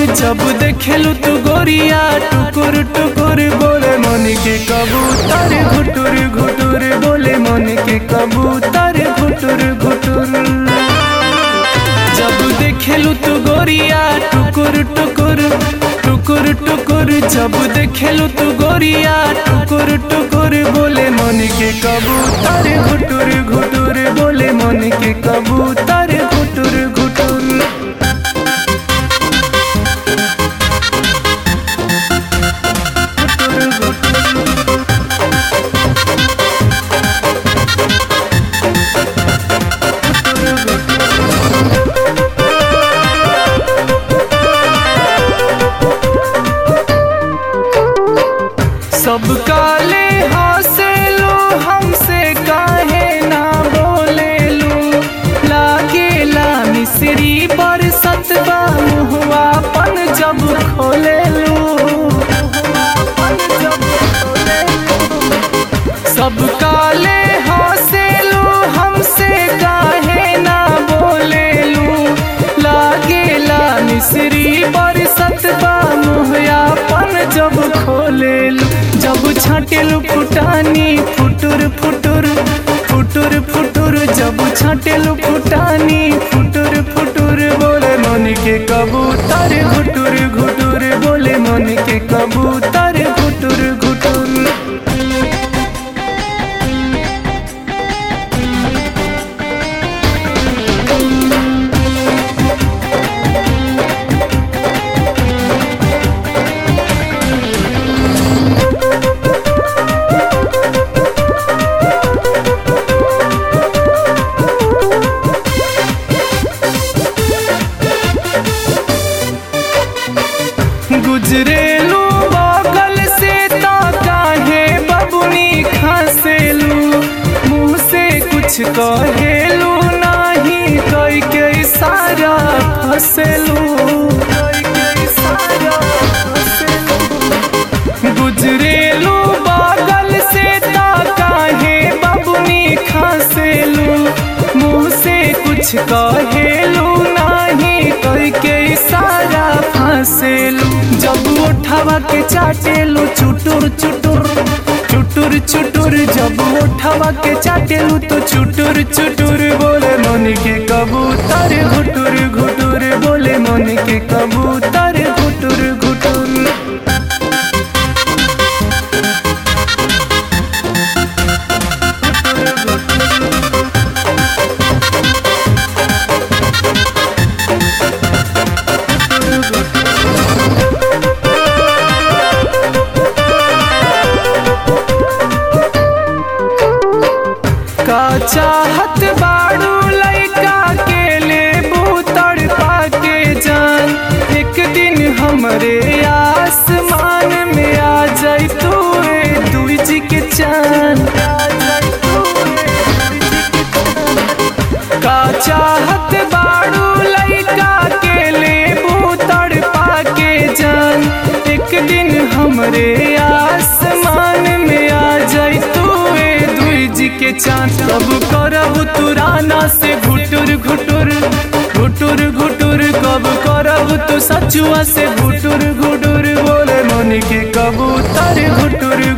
जब देखेलू तू गोरिया टुकुर टुकुर बोले मन के कबूतर घुटुर घुटुर बोले मन के कबूतर घुटुर घुटुर जब देखेलू तू गोरिया टुकुर टुकुर टुकुर टुकुर जब देखेलू तू गोरिया टुकुर टुकुर बोले मन के कबूतर घुटुर घुटुर बोले मन के कबूतर घुटुर घुटुर सब काले हंसे लो हमसे काहे ना बोले लो लागेला मिश्री पर सतबा मुहवा पन जब खोले लो सब काले हंसे लो हमसे काहे ना बोले लो लागेला मिश्री पर सतबा मुहया पन जब खोले लो जब छाटेलू फुटानी फुटुर फुटुर फुटुर फुटुर जब छाटेलू फुटानी फुटुर फुटुर बोले मन के कबूतर घुटुर घुटुर बोले मन के कबूतर घुटुर घुटुर गुजरेलू बगल से ता काहे बबुनी खसेलू मुँह से कुछ कहेलू नाही कई के इशारा फसेलू गुजरेलू बगल से ता काहे बबुनी खसेलू मुँह से कुछ कहेलू नाही कई के इशारा फसेलू जब उठावा के चाटेलू चुटुर चुटुर चुटुर चुटुर जब उठावा के चाटेलू तो चुटुर चुटुर बोले मन के कबूतर घुटुर घुटुर बोले मन के कबूतर घुटुर घुटुर का चाहत बाड़ू लइका के ले बूतड़ पाके जान एक दिन हमरे आसमान में आ जाई तू दुई जी के चांद का चाहत बाड़ू लइका के ले बूतड़ पाके जान एक दिन हमरे आसमान में आ जाई तू दुई जी के चांद कब करब तू राना से घुटुर घुटुर घुटुर घुटुर कब करब तू सचुआ से घुटुर घुटुर बोले मन के कबूतर घुटुर